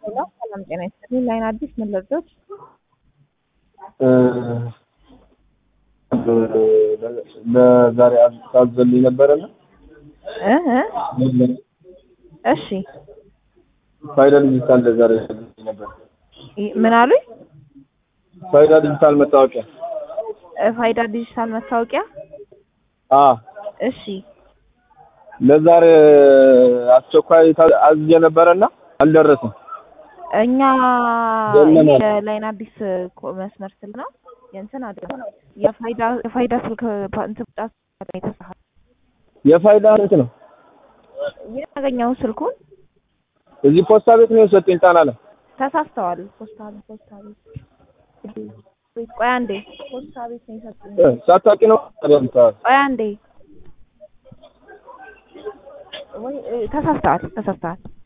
ሄሎ ሰላም ጤና ይስጥልኝ። ላይን አዲስ ምን ልርዶት? ለዛሬ ታዘልኝ ነበረና እ እ እሺ ፋይዳ ዲጂታል ለዛሬ ታዘልኝ ነበር። ይ- ምን አሉኝ? ፋይዳ ዲጂታል መታወቂያ እ ፋይዳ ዲጂታል መታወቂያ። አ እሺ ለዛሬ አስቸኳይ ታ- አዝዤ ነበረና አልደረሰም። እኛ የለም አለ። የላይን አዲስ ኮ- መስመር ስልክ ነው የእንትን አይደለም የፋይዳ የፋይዳ ስልክ ፓ- እንትን ብቻ የተሳሳተ የፋይዳ ስንት ነው? ያገኘው ስልኩን እዚህ ፖስታ ቤት ነው የሰጠኝ ጣና ላይ ተሳስተዋል። ፖስታ ቤት ፖስታ ቤት ቤት ቆይ አንዴ ፖስታ ቤት ነው የሰጡኝ። እ፣ ሳታውቂ ነው አይደል? ቆይ አንዴ ወይ እ፣ ተሳስተዋል ተሳስተዋል